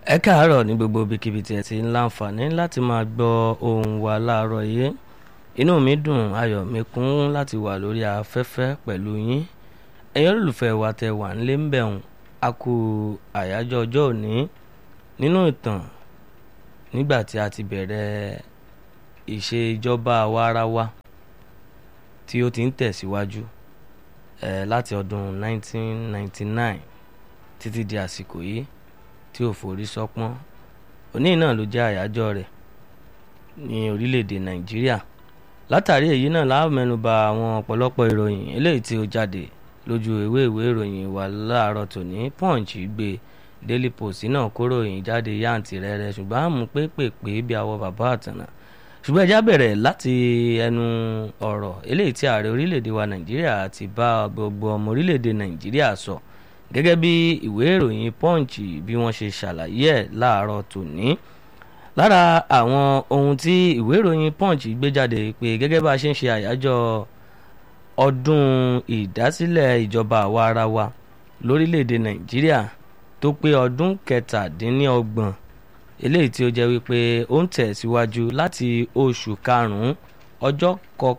ẹ káàárọ̀ ní gbogbo ibikíbi tí ẹ ti ń láǹfààní láti máa gbọ́ ohùn wa láàárọ̀ yìí inú mi dùn ayọ̀ mi kún láti wà lórí afẹ́fẹ́ pẹ̀lú yín ẹ̀yin olùfẹ́ wa tẹ wà nílé ń bẹ̀rùn a kú àyájọ́ ọjọ́ òní nínú ìtàn nígbà tí a ti bẹ̀rẹ̀ ìṣèjọba àwarawa tí ó ti ń tẹ̀síwájú ẹ̀ láti ọdún 1999 títí di àsìkò yìí tí ò forí sọpọ́n òní náà ló jẹ́ àyájọ́ rẹ̀ ní orílẹ̀-èdè nàìjíríà látàrí èyí náà la mẹ́nubà àwọn ọ̀pọ̀lọpọ̀ ìròyìn eléyìí tí ó jáde lójú ìwé ìwé ìròyìn wa láàárọ̀ tòní punch gbé daily post náà kó ròyìn jáde yáǹtì rẹ̀rẹ̀ ṣùgbọ́n àmú pépèpé bí àwọ̀ bàbá àtànà ṣùgbọ́n ẹja bẹ̀rẹ̀ láti ẹnu ọ̀rọ̀ eléyìí tí ààrẹ orílẹ̀-èdè wa nàìjíríà ti bá gbogbo ọmọ orílẹ̀-èdè nàìjíríà sọ gẹ́gẹ́ bí ìwé ìròyìn punch bí wọ́n ṣe ṣàlàyé ẹ̀ láàárọ̀ tòní lára àwọn ohun tí ìwé ìròyìn punch gbé jáde pé gẹ́gẹ́ bá a ṣe ń ṣe àyájọ́ ọdún ìdásílẹ̀ ìjọba àwa ara wa lórílẹ̀‐èdè nàìjíríà tó pé ọdún kẹtàdínlọ́gbọ̀n eléyìí tí ó jẹ́ wípé ó ń tẹ̀síwájú láti oṣù karùn-ún ọjọ́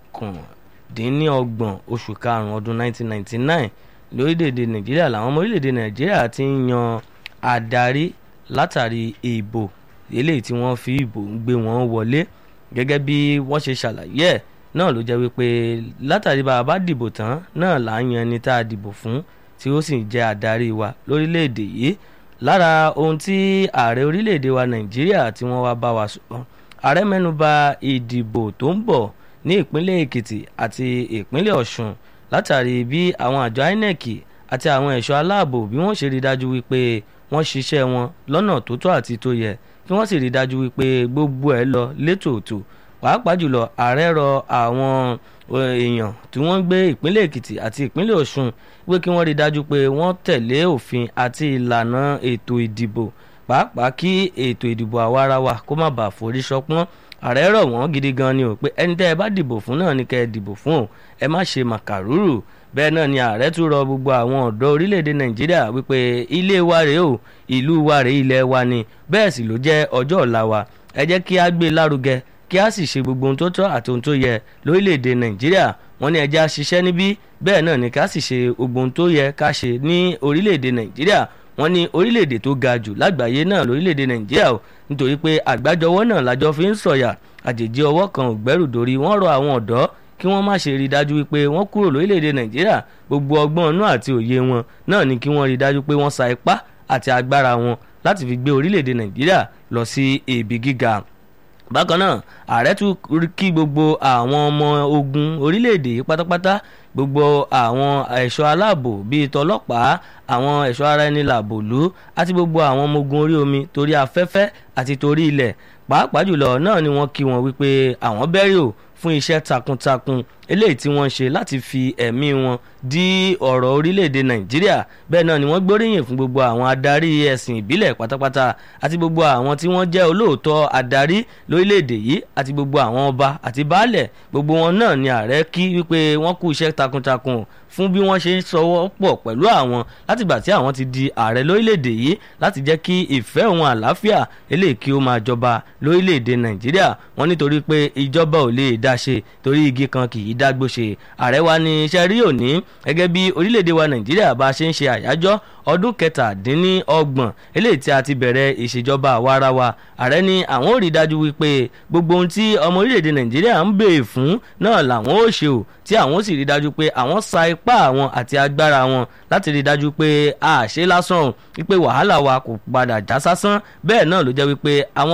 kọkàndínlọ́gbọ̀n oṣù karùn-ún ọdún 1999 lórílẹ̀‐èdè nàìjíríà làwọn ọmọ orílẹ̀‐èdè nàìjíríà ti ń yan adarí látàrí ìbò eléyìí tí wọ́n fi ìbò ń gbé wọn wọlé gẹ́gẹ́ bí wọ́n ṣe ṣàlàyé ẹ̀ náà ló jẹ́ wípé látàrí bá a bá dìbò tán náà là ń yan ẹni tá a dìbò fún tí ó sì jẹ́ adarí wa lórílẹ̀‐èdè yìí lára ohun tí ààrẹ orílẹ̀‐èdè wa nàìjíríà tí wọ́n wá bá wa sọ ààrẹ mẹ́nuba ìdìbò tó ń bọ̀ ní ìpínlẹ̀ èkìtì àti ìpínlẹ̀ ọ̀ṣun látàrí bí àwọn àjọ inec àti àwọn ẹ̀ṣọ́ aláàbò bí wọ́n ṣe rí dájú wípé wọ́n ṣiṣẹ́ wọn lọ́nà tó tọ́ àti tó yẹ kí wọ́n sì rí dájú wípé gbogbo ẹ̀ lọ létòótò pàápàá jùlọ ààrẹ rọ àwọn èèyàn tí wọ́n ń gbé ìpínlẹ̀ èkìtì àti ìpínlẹ̀ ọ̀ṣun pé kí wọ́n rí dájú pé wọ́n tẹ̀lé òfin àti ìlànà ètò ìdìbò pàápàá kí ètò ìdìbò àwarawa kó má bàa forí ṣọpọ́n ààrẹ rọ̀ wọ́n gidi gan ni o pé ẹni tẹ́ ẹ bá dìbò fún náà ni kẹ́ ẹ dìbò fún o ẹ má ṣe màkàrúrù bẹ́ẹ̀ náà ni ààrẹ tún rọ gbogbo àwọn ọ̀dọ́ orílẹ̀-èdè nàìjíríà wípé ilé wa rèé o ìlú wa rèé ilẹ̀ wa ni bẹ́ẹ̀ sì ló jẹ́ ọjọ́ ọ̀la wa ẹ jẹ́ kí á gbé lárugẹ kí á sì ṣe gbogbo ohun tó tọ́ àti ohun tó yẹ lórílẹ̀-èdè nàìjíríà wọ́n ní ẹ jẹ́ á ṣiṣẹ́ níbí bẹ́ẹ̀ náà ni ká sì ṣe gbogbo ohun tó yẹ ká ṣe ní orílẹ̀-èdè nàìjíríà wọ́n ní orílẹ̀-èdè tó ga jù lágbàáyé náà lórílẹ̀-èdè nàìjíríà o nítorí pé àgbájọwọ́ náà lájọ fi ń sọ̀yà àjèjì ọwọ́ kan ò gbẹ́rù dórí wọ́n rọ àwọn ọ̀dọ́ kí wọ́n má ṣe rí dájú wípé wọ́n kúrò lórílẹ̀‐èdè nàìjíríà gbogbo ọgbọ́n inú àti òye wọn náà ni kí wọ́n rí dájú pé wọ́n sa ipá àti agbára wọn láti fi gbé orílẹ̀‐èdè nàìjíríà lọ sí ibi gíga bákan náà ààrẹ tún kí gbogbo àwọn ọmọ ogun orílẹ̀‐èdè yìí pátápátá gbogbo àwọn ẹ̀ṣọ́ aláàbò bíi tọlọ́pàá àwọn ẹ̀ṣọ́ ara ẹni làbòlú àti gbogbo àwọn ọmọ ogun orí omi torí afẹ́fẹ́ àti torí ilẹ̀ pàápàá jùlọ náà ni wọ́n kí wọn wípé àwọn bẹ́rì ò fún iṣẹ́ takuntakun eléyìí tí wọ́n ṣe láti fi ẹ̀mí wọn dí ọ̀rọ̀ orílẹ̀-èdè nàìjíríà bẹ́ẹ̀ náà ni wọ́n gbóríyìn fún gbogbo àwọn adarí ẹ̀sìn ìbílẹ̀ pátápátá àti gbogbo àwọn tí wọ́n jẹ́ olóòótọ́ adarí lórílẹ̀-èdè yìí àti gbogbo àwọn ọba àti baálẹ̀ gbogbo wọn náà ni ààrẹ kí wípé wọ́n kú iṣẹ́ takuntakun fún bí wọ́n ṣe ń sọwọ́ pọ̀ pẹ̀lú àwọn látìgbà tí àwọn ti di ààrẹ lórílẹ̀‐èdè yìí láti jẹ́ kí ìfẹ́ òun àlàáfíà eléyìí kí ó máa jọba lórílẹ̀‐èdè nàìjíríà wọ́n nítorí pé ìjọba ò lè dá ṣe torí igi kan kì í dágbó ṣe ààrẹ wa ní iṣẹ́ rí òní gẹ́gẹ́ bí orílẹ̀‐èdè wa nàìjíríà bá ṣe ń ṣe àyájọ́ ọdún kẹtàdínlọ́gbọ̀n eléyìí tí a ti bẹ̀rẹ̀ ìṣèjọba àwarawa ààrẹ ní àwọn ò rí dájú wípé gbogbo ohun tí ọmọ orílẹ̀‐èdè nàìjíríà ń béè fún náà làwọn ò ṣe ò tí àwọn ó sì rí dájú pé àwọn sa ipá àwọn àti agbára wọn láti rí dájú pé a ṣe lásán wípé wàhálà wa kò padà já sásán bẹ́ẹ̀ náà ló jẹ́ wípé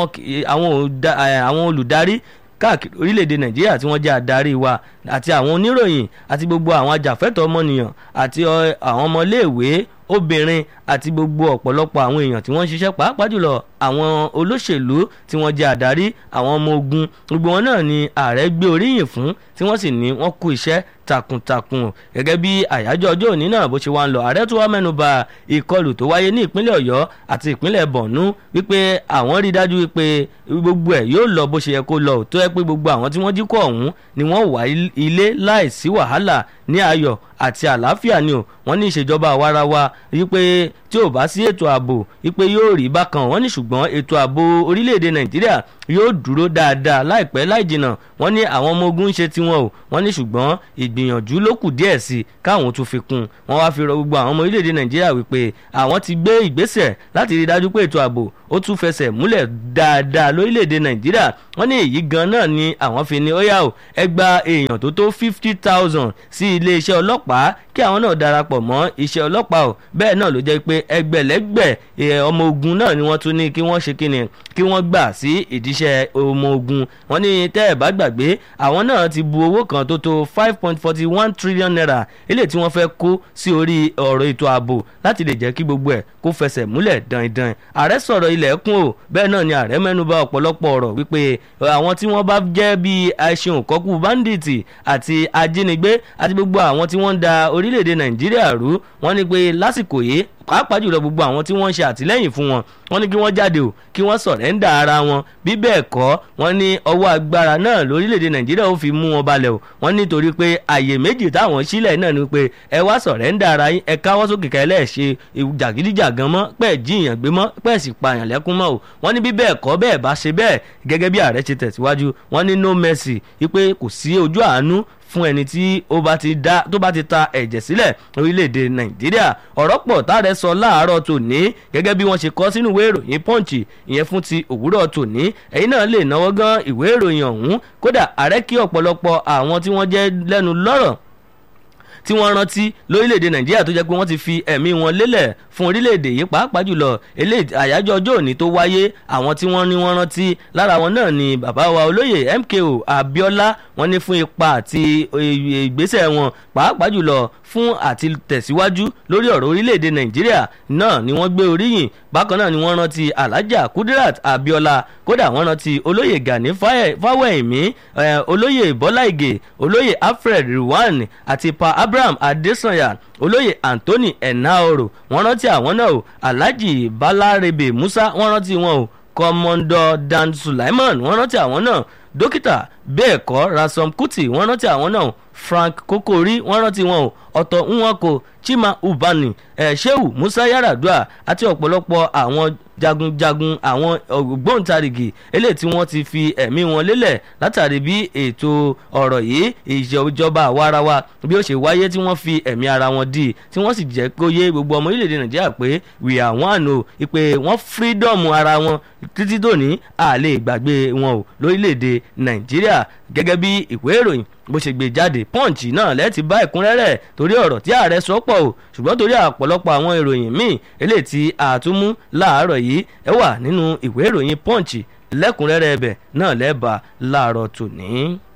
àwọn olùdarí káàkiri orílẹ̀-èdè nàìjíríà tí wọ́n jẹ́ adarí wa àti àwọn oníròyìn àti gbogbo àwọn ajàfẹ́tọ̀ọ́ ọmọnìyàn àti àwọn ọmọléèwé obìnrin àti gbogbo ọ̀pọ̀lọpọ̀ àwọn èèyàn tí wọ́n ń ṣiṣẹ́ pàápàá jùlọ àwọn olóṣèlú tí wọ́n jẹ́ àdarí àwọn ọmọ ogun gbogbo wọn náà ni ààrẹ gbé oríyìn fún tí wọ́n sì ní wọ́n kú iṣẹ́ takuntakun o gẹ́gẹ́ bí àyájọ́ ọjọ́ òní náà bó ṣe wá ń lọ ààrẹ tó wá mẹ́nu bà ìkọlù tó wáyé ní ìpínlẹ̀ ọ̀yọ́ àti ìpínlẹ̀ bọ̀nú wípé àwọn rí dájú wípé gbogbo ẹ̀ yóò lọ bó ṣe yẹ kó lọ tó yẹ pé gbogbo àwọn tí wọ́n jí kó ọ̀hún ni wọ́n wà ilé láìsí wàhálà ní ayọ̀ àti àlàáfíà ni o wọ́n ní ìṣèjọba àwarawa wípé tí ò bá sí ètò ààbò wípé yóò rí bákan wọ́n ní ṣùgbọ́n ètò ààbò orílẹ̀-èdè nàìjíríà yóò dúró dáadáa láìpẹ́ láì jìnnà wọ́n ní àwọn ọmọ ogun ń ṣe tiwọn o wọ́n ní ṣùgbọ́n ìgbìyànjú ló kù díẹ̀ sí káwọn tún fi kún wọ́n wá fi rọ gbogbo àwọn ọmọ orílẹ̀-èdè nàìjíríà wípé àwọn ti gbé ìgbésẹ̀ láti rí dájú pé ètò ààbò ó tún fẹsẹ̀ múlẹ̀ dáadáa lórílẹ̀‐èdè nàìjíríà wọ́n ní èyí gan náà ni àwọn fi ní ó yá o ẹ gba èèyàn tó tó fifty thousand sí iléeṣẹ́ ọlọ́pàá kí àwọn náà darapọ̀ mọ́ iṣẹ́ ọlọ́pàá o bẹ́ẹ̀ náà ló jẹ́ pé ẹgbẹ̀lẹ́gbẹ̀ ọmọ ogun náà ni wọ́n tún ní kí wọ́n ṣe kíni kí wọ́n gbà sí ìdíṣẹ́ ọmọ ogun wọ́n ní tẹ́ ẹ̀ bá gbàgbé àwọn náà ti bu owó kan tó tó five point forty one trillion naira eléyìí tí wọ́n fẹ́ kó sí orí ọ̀rọ̀ ètò ààbò láti lè jẹ́ kí gbogbo ẹ̀ kó fẹsẹ̀ múlẹ̀ dandan ààrẹ sọ̀rọ̀ ilẹ̀kùn o bẹ́ẹ̀ náà ni ààrẹ mẹ́nuba ọ̀pọ̀lọpọ̀ ọ̀rọ̀ wípé àwọn tí wọ́n bá jẹ́ bíi aṣeun kọ́kú bandits àti ajínigbé àti gbogbo àwọn tí wọ́n ń da orílẹ̀-èdè nàìjíríà rú wọ́n ní pé lásìkò yìí pàápàá jùlọ gbogbo àwọn tí wọ́n ń ṣe àtìlẹ́yìn fún wọn wọ́n ní kí wọ́n jáde o kí wọ́n sọ̀rẹ́ńdà ara wọn bí bẹ́ẹ̀ kọ́ wọ́n ní ọwọ́ agbára náà lórílẹ̀‐èdè nàìjíríà ó fi mú wọn balẹ̀ o wọ́n nítorí pé àyè méjì táwọn sílẹ̀ náà ni pé ẹ wá sọ̀rẹ́ńdà ara yín ẹ káwọ́ sókè ká ẹlẹ́ẹ̀ṣe jàgídíjàgan mọ́ pẹ́ẹ́ jíìyàn gbé mọ́ pẹ́ẹ́ sì pààyàn lẹ́kún mọ́ o wọ́n ní bí bẹ́ẹ̀ kọ́ bẹ́ẹ̀ bá ṣe bẹ́ẹ̀ gẹ́gẹ́ bí ààrẹ ṣe tẹ̀síwájú wọ́n ní no mercy wípé kò sí ojú àánú fún ẹni tí ó bá ti dá tó bá ti ta ẹ̀jẹ̀ sílẹ̀ orílẹ̀-èdè nàìjíríà ọ̀rọ̀ pọ̀ táàrẹ sọ láàárọ̀ tòní gẹ́gẹ́ bí wọ́n ṣe kọ́ sínú ìwé ìròyìn punch ìyẹn fún ti òwúrọ̀ tòní ẹ̀yin náà lè náwó gan ìwé ìròyìn ọ̀hún kódà ààrẹ kí ọ̀pọ̀lọpọ̀ àwọn tí wọ́n jẹ́ lẹ́nu lọ́rọ̀ tí wọ́n rántí lórílẹ̀‐èdè nàìjíríà tó jẹ́ pé wọ́n ti fi ẹ̀mí wọn lélẹ̀ fún orílẹ̀‐èdè yìí pàápàá jùlọ àyájọ́ ọjọ́ òní tó wáyé àwọn tí wọ́n ní wọ́n rántí lára wọn náà ni bàbá wa olóyè MKO Abiola wọ́n ní fún ipa àti ìgbésẹ̀ wọn pàápàá jùlọ fún àti tẹ̀síwájú lórí ọ̀rọ̀ orílẹ̀‐èdè nàìjíríà náà ni wọ́n gbé oríyìn bákan náà ni wọ́n rántí Alhaja Kudirat Abiola kódà wọ́n rántí olóyè Gani Fáwẹ̀hìnmí olóyè Bọ́lá Ìgè olóyè Alfred Ruwan àti pa Abraham Adesanya olóyè Anthony Enaoro wọ́n rántí àwọn náà o Alhaji Balarebe Musa wọ́n rántí wọn o kọmọndọ Dan Sulaiman wọ́n rántí àwọn náà dókítà bẹ́ẹ̀ kọ́ Rasom Kuti wọ́n rántí àwọn náà Frank Kokori wọ́n rántí wọn o ọ̀tọ̀ nwako Chima Ubani eh, Shehu Musa Yaradua àti ọ̀pọ̀lọpọ̀ àwọn jagunjagun àwọn ògbóǹtarìgì eléyìí tí wọ́n ti fi ẹ̀mí wọn lélẹ̀ látàrí bí ètò ọ̀rọ̀ yìí ìjọba àwarawa bí ó ṣe wáyé tí wọ́n fi ẹ̀mí ara wọn dì tí wọ́n sì jẹ́ kó yé gbogbo ọmọ orílẹ̀-èdè Nàìjíríà pé we are one o ìpè wọ́n freedom ara wọn títí dòní a lè gbàgbé wọn o lórílẹ̀-èdè Nàìjíríà gẹ́gẹ́ bí ìwé ìròyìn bó ṣe gbé jáde punch náà lẹ́ẹ̀tì bá ẹ̀kúnrẹ́rẹ́ torí ọ̀rọ̀ tí ààrẹ sọ pọ̀ o ṣùgbọ́n torí àpọ̀lọpọ̀ àwọn ìròyìn míì eléyìí tí àtúmú láàárọ̀ yìí ẹ wà nínú ìwé ìròyìn punch lẹ́kùnrẹ́rẹ́ ẹbẹ̀ náà lẹ́ẹ̀bà láàárọ̀ tòní.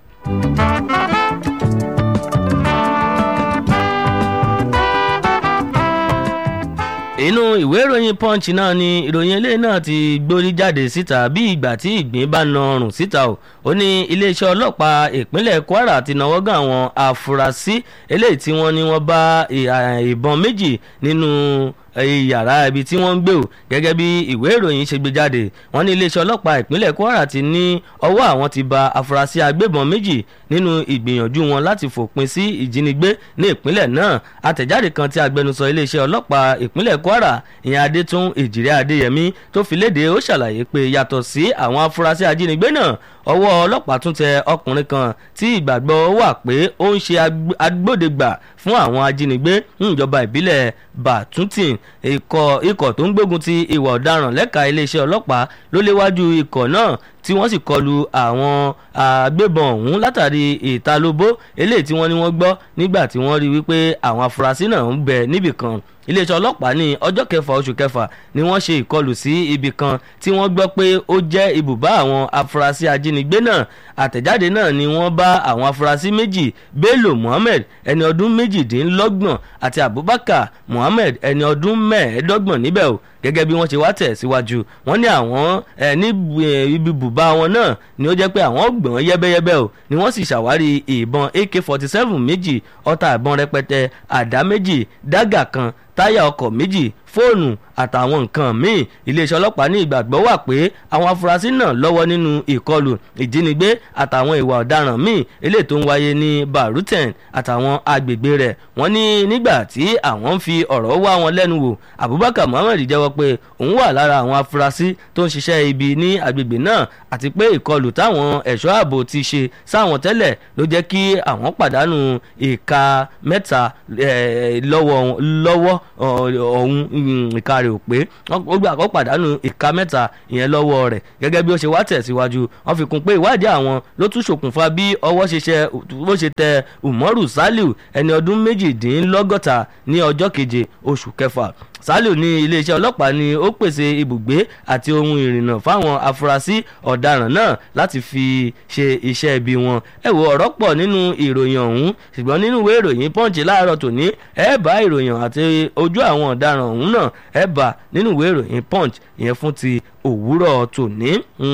inú ìwé ìròyìn punch náà ni ìròyìn eléyìí náà ti gbórí jáde síta bí ìgbà tí ìgbín bá na ọrùn síta o ó ní iléeṣẹ́ ọlọ́pàá ìpínlẹ̀ Kwara ti náwó gan àwọn afurasí eléyìí tí wọ́n ní wọ́n bá ìbọn méjì nínú yàrá ibi tí wọ́n ń gbé o gẹ́gẹ́ bí ìwé ìròyìn ṣe gbé jáde wọ́n ní iléeṣẹ́ ọlọ́pàá ìpínlẹ̀ Kwara ti ní ọwọ́ àwọn ti ba afurasí agbébọn méjì nínú ìgbìyànjú wọn láti fòpin sí ìjínigbé ní ìpínlẹ̀ náà àtẹ̀jáde kan tí agbẹnusọ iléeṣẹ́ ọlọ́pàá ìpínlẹ̀ Kwara ìyẹn Adétún Èjìrẹ́ Adéyẹmí tó fi léde ó ṣàlàyé pé yàtọ̀ sí àwọn afurasí ajínigbé náà ọwọ́ ọlọ́pàá tún tẹ ọkùnrin kan tí ìgbàgbọ́ wà pé ó ń ṣe agbódegbà fún àwọn ajínigbé níjọba ìbílẹ̀ Bàtúntìn ikọ̀ tó ń gbógun ti ìwà ọ̀daràn lẹ́ka iléeṣẹ́ ọlọ́pàá ló léwájú ikọ̀ náà tí wọ́n sì kọlu àwọn agbébọn ọ̀hún látàrí ìtalóbó eléyìí tí wọ́n ní wọ́n gbọ́ nígbà tí wọ́n rí wípé àwọn afurasí náà ń bẹ níbì kan iléeṣẹ́ ọlọ́pàá ní ọjọ́ kẹfà oṣù kẹfà ni wọ́n ṣe ìkọlù sí ibì kan tí wọ́n gbọ́ pé ó jẹ́ ibùbá àwọn afurasí ajínigbé náà àtẹ̀jáde náà ni wọ́n bá àwọn afurasí méjì Bello Muhammed ẹni ọdún méjìdínlọ́gbọ̀n àti Abubakar Muhammed ẹni ọdún mẹ́ẹ̀ẹ́dọ́gbọ̀n níbẹ̀ o gẹ́gẹ́ bí wọ́n ṣe wá tẹ̀ síwájú wọ́n ní àwọn ní ibi bùbá wọn náà ni ó jẹ́ pé àwọn gbọ̀n yẹ́bẹ́yẹ́bẹ́ o ni wọ́n sì ṣàwárí ìbọn ak forty seven méjì ọta ìbọn rẹpẹtẹ àdá méjì dágà kan táyà ọkọ̀ méjì fóònù àtàwọn nǹkan míì iléeṣẹ́ ọlọ́pàá ní ìgbàgbọ́ wà pé àwọn afurasí náà lọ́wọ́ nínú ìkọlù ìjínigbé àtàwọn ìwà ọ̀daràn míì eléyìí tó ń wáyé ní baruten àtàwọn agbègbè rẹ̀ wọ́n ní nígbà tí àwọn ń fi ọ̀rọ̀ wá wọn lẹ́nu wò abubakar muhammed jẹ́wọ́ pé òun wà lára àwọn afurasí tó ń ṣiṣẹ́ ibi ní agbègbè náà àti pé ìkọlù táwọn ẹ̀ṣọ́ ààbò ti ṣe sáwọn tẹ́lẹ̀ ló jẹ́ kí àwọn pàdánù ìka mẹ́ta lọ́wọ́ ọ̀hún ìka rẹ̀ ò pé ó gbà kó pàdánù ìka mẹ́ta ìyẹn lọ́wọ́ rẹ̀ gẹ́gẹ́ bí ó ṣe wá tẹ̀síwájú wọ́n fi kún pé ìwádìí àwọn ló tún ṣokùnfà bí ọwọ́ ṣiṣẹ́ bó ṣe tẹ umaru saliu ẹni ọdún méjìdínlọ́gọ́ta ní ọjọ́ keje oṣù kẹfà saliu ní iléeṣẹ́ ọlọ́pàá ni ó pèsè ibùgbé àti ohun ìrìnnà fáwọn afurasí ọ̀daràn náà láti fi ṣe iṣẹ́ ibi wọn ẹ wo ọ̀rọ̀ pọ̀ nínú ìròyìn ọ̀hún ṣùgbọ́n nínú ìwé ìròyìn punch láàárọ̀ tòní ẹ bá ìròyìn àti ojú àwọn ọ̀daràn ọ̀hún náà ẹ bá nínú ìwé ìròyìn punch ìyẹn fún ti òwúrọ̀ tòní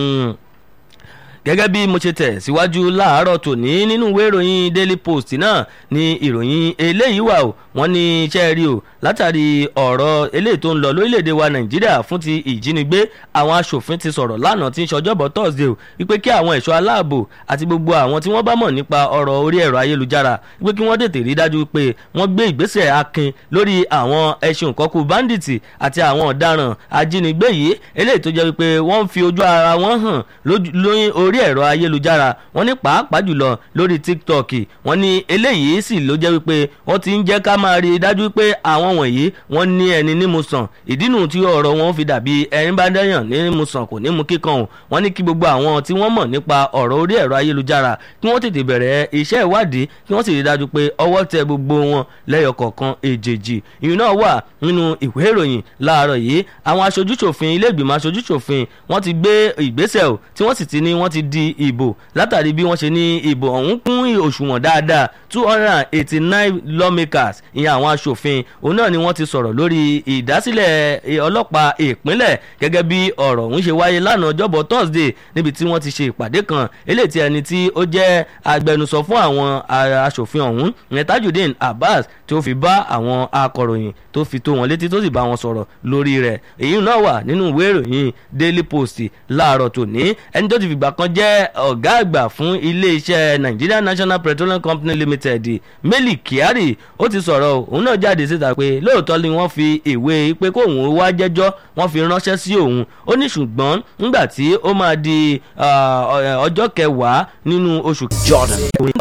gẹ́gẹ́ bí mo ṣe tẹ̀ síwájú láàárọ̀ tòní nínú ìwé ìròyìn daily post náà ni ìròyìn eléyìí wà o wọ́n ní iṣẹ́ rí o látàrí ọ̀rọ̀ eléyìí tó ń lọ lórílẹ̀‐èdè wa nàìjíríà fún ti ìjínigbé àwọn aṣòfin ti sọ̀rọ̀ lánàá tí ń ṣọjọ́bọ̀ thursday o wípé kí àwọn ẹ̀ṣọ́ aláàbò àti gbogbo àwọn tí wọ́n bá mọ̀ nípa ọ̀rọ̀ orí ẹ̀rọ ayélujára wípé kí wọ́n tètè rí dájú pé wọ́n gbé ìgbésẹ̀ akin lórí àwọn ẹṣin kọ́kú bandits àti àwọn ọ̀daràn ajínigbé yìí eléyìí tó jẹ́ wípé wọ́n ń fi ojú ara wọn hàn lórí orí ẹ̀rọ ayélujára wọ́n ní pàápàá jùlọ lórí tiktok wọ́n ní eléyìí sì ló jẹ́ wípé wọ́n ti ń jẹ́ ká máa rí i dájú pé àwọn wọ̀nyí wọ́n ní ẹni nímú sàn ìdínú tí ọ̀rọ̀ wọn fi dàbí ẹni bá dẹ́yàn nímú sàn kò nímú kíkan o wọ́n ní kí gbogbo àwọn tí wọ́n mọ̀ nípa ọ̀rọ̀ orí ẹ̀rọ ayélujára kí wọ́n tètè bẹ̀rẹ̀ iṣẹ́ ìwádìí kí wọ́n sì rí i dájú pé ọwọ́ tẹ gbogbo wọn lẹ́yọ kọ̀ọ̀kan èjèèjì ìyún náà wà nínú ìwé ìròyìn láàárọ̀ yìí àwọn aṣojúṣòfin ilé ìgbìmọ̀ aṣojúṣòfin wọ́n ti gbé ìgbésẹ̀ o tí wọ́n sì ti ní wọ́n ti di ìbò látàrí bí wọ́n ṣe ní ìbò ọ̀hún kún òṣùwọ̀n dáadáa two hundred and eighty nine lawmakers ìyẹn àwọn aṣòfin òun náà ni wọ́n ti sọ̀rọ̀ lórí ìdásílẹ̀ ọlọ́pàá ìpínlẹ̀ gẹ́gẹ́ bí ọ̀rọ̀ ọ̀hún ṣe wáyé lánàá ọjọ́bọ̀ thursday níbi tí wọ́n ti ṣe ìpàdé kan eléyìí tí ẹni tí ó jẹ́ agbẹnusọ fún àwọn aṣòfin ọ̀hún ìyẹn tajudeen abbas tí ó fi bá àwọn akọ̀ròyìn tó fi tó wọn létí tó sì bá wọn sọ̀rọ̀ lórí rẹ̀ èyí náà wà nínú ìwé ìròyìn daily post láàárọ̀ tòní ẹni tó ti fìgbà kan jẹ́ ọ̀gá àgbà fún iléeṣẹ́ nigeria national petroleum company limited meli kyari ó ti sọ̀rọ̀ òun náà jáde síta pé lóòótọ́ ni wọ́n fi ìwé pé kóun wá jẹ́jọ́ wọ́n fi ránṣẹ́ sí òun ó ní ṣùgbọ́n nígbà tí ó máa di ọjọ́ kẹwàá nínú oṣù jordan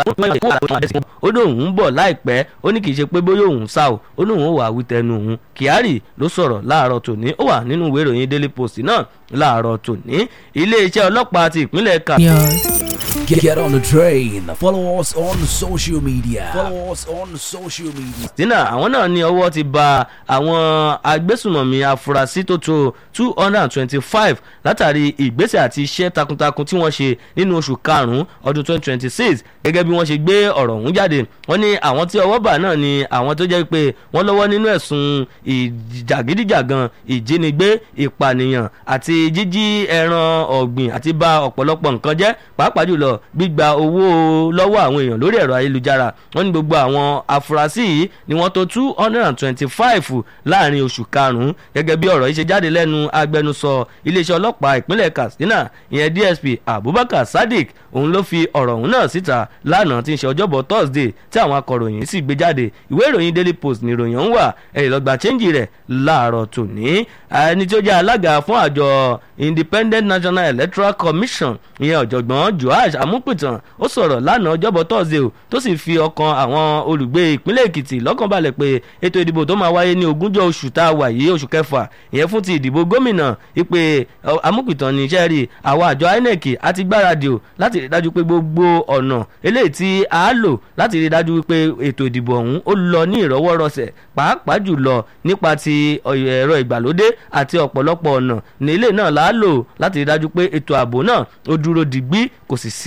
ó ní òun bọ̀ láìpẹ́ ó ní kì í ṣe pé bóyá òun sá o ó ní òun wà wí tẹnu òun kyari ló sọ̀rọ̀ láàárọ̀ tòní ó wà nínú ìwé ìròyìn daily post náà láàárọ̀ tòní iléeṣẹ́ ọlọ́pàá ti ìpínlẹ̀ kà. Get, get on the train. Follow us on social media. Follow us on social media. tina àwọn náà ní ọwọ́ ti ba àwọn agbésùnmọ̀mí afurasí tó tó two hundred and twenty-five látàrí ìgbésẹ̀ àti iṣẹ́ takuntakun tí wọ́n ṣe nínú oṣù karùn-ún ọdún twenty twenty six gẹ́gẹ́ bí wọ́n ṣe gbé ọ̀rọ̀ ọ̀hún jáde wọ́n ní àwọn tí ọwọ́ bà náà ni àwọn tó jẹ́ pé wọ́n lọ́wọ́ nínú ẹ̀sùn ìjàgídíjàgan ìjínigbé ìpànìyàn àti jíjí ẹran ọ̀gbìn àti ba ọ̀pọ̀lọpọ̀ nǹkan jẹ́ pàápàá jùlọ gbígba owó lọ́wọ́ àwọn èèyàn lórí ẹ̀rọ ayélujára wọ́n ní gbogbo àwọn afurasí yìí ni wọ́n tó two hundred and twenty-five láàrin oṣù karùn-ún gẹ́gẹ́ bí ọ̀rọ̀ yìí ṣe jáde lẹ́nu agbẹnusọ iléeṣẹ́ ọlọ́pàá ìpínlẹ̀ katsina ìyẹn dsp abubakar sadiq òun ló fi ọ̀rọ̀ ọ̀hún náà síta lánàá tí ń ṣe ọjọ́bọ̀ thursday tí àwọn akọ̀ròyìn sì gbé jáde ìwé ìròyìn daily post ní ìròyìn ọ̀hún wà ẹ̀yìn lọ́gbà chẹ́ńjì rẹ̀ láàárọ̀ tòní ẹni tí ó jẹ́ alága fún àjọ independent national electoral commission ìyẹn ọ̀jọ̀gbọ́n joash amúpìtàn ó sọ̀rọ̀ lánàá ọjọ́bọ̀ thursday o tó sì fi ọkàn àwọn olùgbé ìpínlẹ̀ èkìtì lọ́kàn balẹ̀ pé ètò ìdìbò tó máa wáyé ní ogúnjọ́ oṣù tá a wà yìí oṣù kẹfà ìyẹn fún ti ìdìbò gómìnà ìpè amúpìtàn ní iṣẹ́ rí àwọn àjọ inec àti gbáradì o láti rí dájú pé gbogbo ọ̀nà eléyìí tí a lò láti rí dájú pé ètò ìdìbò ọ̀hún ó lọ ní ìrọwọ́rọsẹ̀ pàápàá jùlọ nípa ti ẹ̀rọ ìgbàlódé àti ọ̀pọ̀lọpọ̀ ọ̀nà ní ilé náà la lò láti rí dájú pé ètò ààbò náà ó dúró digbí kò sì sí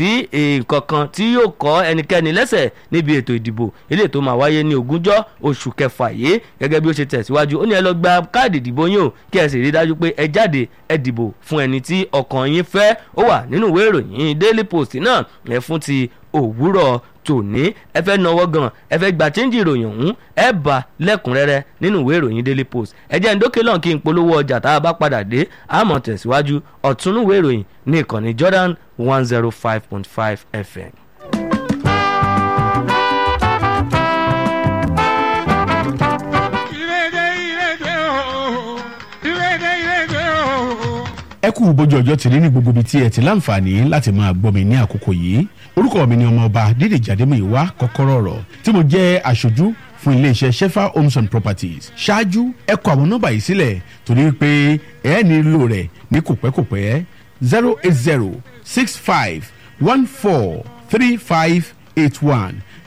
sí nǹkan kan tí yóò kọ́ ẹnikẹ́ni lẹ́sẹ̀ níbi ètò ìdìbò eléyìí tó máa wáyé ní ogúnjọ́ oṣù kẹfà yìí gẹ́gẹ́ bí ó ṣe tẹ̀síwájú ó ní ẹ lọ gba káàdì ìdìbò yín o kí ẹ sì rí i dájú pé ẹ jáde ẹ dìbò fún ẹni tí ọkàn yín fẹ́ ó wà nínú ìwé ìròyìn daily post náà ẹ fún ti òwúrọ̀ tòní ẹ fẹ́ náwó gan ẹ fẹ́ gba chẹ́ńjì ìròyìn ọ̀hún ẹ bá lẹ́kùnrẹ́rẹ́ nínú ìwé ìròyìn daily post ẹ jẹ́ ndókè lọ́n kí n polówó ọjà tá a bá padà dé àmọ́ tẹ̀síwájú ọ̀túnú ìwé ìròyìn ní ìkànnì jordan one zero five point five fm. ẹ kú bójú ọjọ́ ti rí ní gbogbo ibi tí ẹ ti láǹfààní láti máa gbọ́ mi ní àkókò yìí orúkọ mi ni ọmọọba dídèjì adémọ̀yíwá kọ́kọ́rọ́ ọ̀rọ̀ tí mo jẹ́ aṣojú fún iléeṣẹ́ shefa homes and properties ṣáájú ẹ kọ àwọn nọ́mbà yìí sílẹ̀ torí pé ẹ nílò rẹ̀ ní kòpẹ́kòpẹ́ zero eight zero six five one four three five eight one